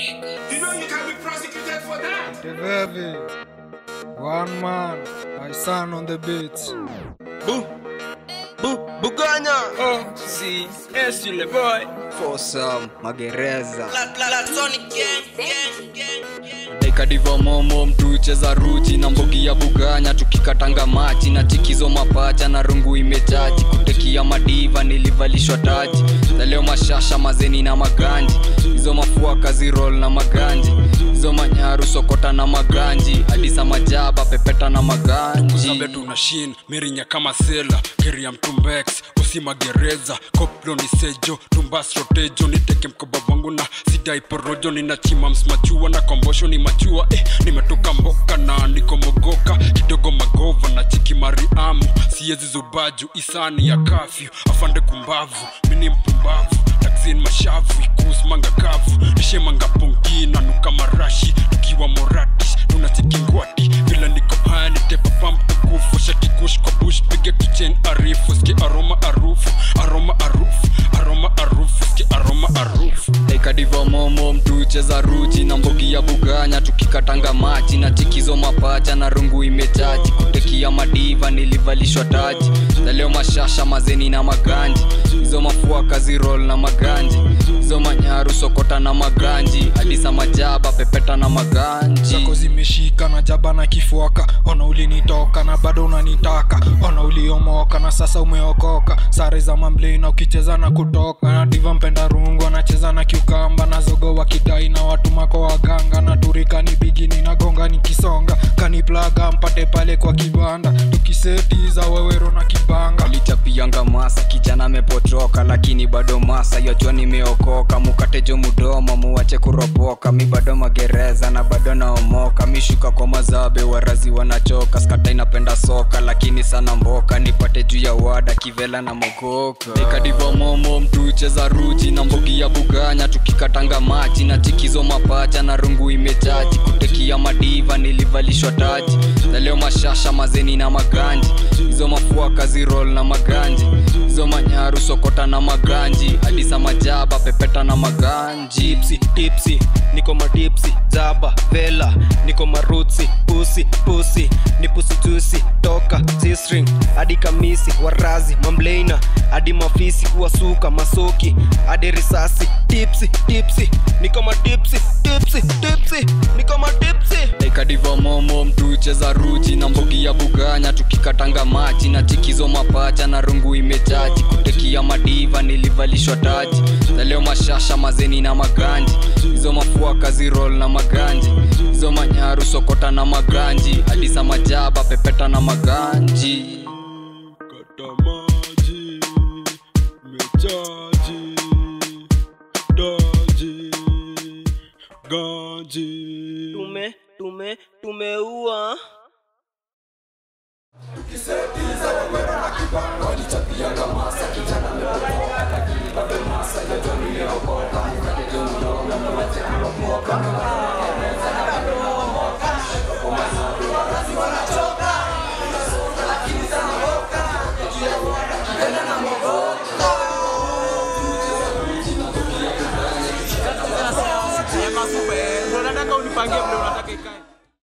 You know you can be prosecuted for that. The baby. One man. My son on the beats. Bu, bu, Buganya. Oh, si, es yule boy. Fosam, magereza. dekadiva momo mtucheza ruchi na mbogi ya buganya tukikatanga machi na chikizo mapacha na rungu imechachi kutekia madiva nilivalishwa taji na leo mashasha mazeni na maganji hizo mafua kazi roll na maganji hizo manyaru sokota na maganji hadisa majaba pepeta na maganji zabe tuna shin mirinya kama sela keria mtumbex usi magereza koplo ni sejo tumbas rotejo niteke mkoba wangu na sidai porojo ninachima msmachua na kombosho ni machua eh, nimetoka mboka na nikomogoka kidogo magova na chiki mariamu siezi zubaju isani ya kafyu afande kumbavu mini mpumbavu taksin mashavu ikus manga kavu nishemanga pongi na nuka marashi tukiwa moradish tunachikingwati vile niko pani tepa mtukufu shakikush kwa bush pige tuchen arifu ski aroma arufu aroma arufu aroma arufu ski aroma arufu dekadiva momo mtucheza ruchi na mbogi ya buganya tukikatanga machi na chikizo mapacha na rungu imechachi kutekia madiva nilivalishwa taji na leo mashasha mazeni na maganji hizo mafua kazi roll na maganji hizo manyaru sokota na maganji hadisa majaba pepeta na maganji zako zimeshika na jaba na kifuaka ona ulinitoka na bado unanitaka ona uliomoka na sasa umeokoka sare za mamblei na ukicheza na kutoka na diva mpenda rungu anacheza na kiukamba na zogo wa kidai na watu mako waganga na turika ni bigini na gonga nikisonga kaniplaga mpate pale kwa kibanda tukisetiza wewero na kibanga alichapianga masa kijana amepotoka lakini bado masa yojua nimeokoka mukatejo mudomo muwache kuropoka mi bado magereza na bado naomoka mishuka kwa mazabe warazi wanachoka skata inapenda soka lakini sana mboka nipate juu ya wada kivela na mokoka ikadivo momo mtucheza ruchi na mbogi ya buganya tukikatanga machi na chikizo mapacha na rungu imechachi kutekia madiva nilivalishwa taji na leo mashasha mazeni na maganji hizo mafua kazi roll na maganji hizo manyaru sokota na maganji hadisa majaba pepeta na maganji Tipsy, tipsy, niko matipsi, zaba, vela, niko marutsi, pusi, pusi, ni pusi jusi, toka, zistring, hadi kamisi, warazi, mamleina, hadi mafisi, kuwasuka, masoki, hadi risasi, tipsy, tipsy, niko matipsi, tipsy, tipsy, niko matipsi. dekadiva momo mtucheza ruchi na mbogi ya buganya tukikatanga machi na chikizo mapacha na rungu imechachi kutekia madiva nilivalishwa taji na leo mashasha mazeni na maganji hizo mafua kazi roll na maganji hizo manyaru sokota na maganji hadisa majaba pepeta na maganji kata maji mechaji daji ganji Tume, tume, tumeua. Tukiseti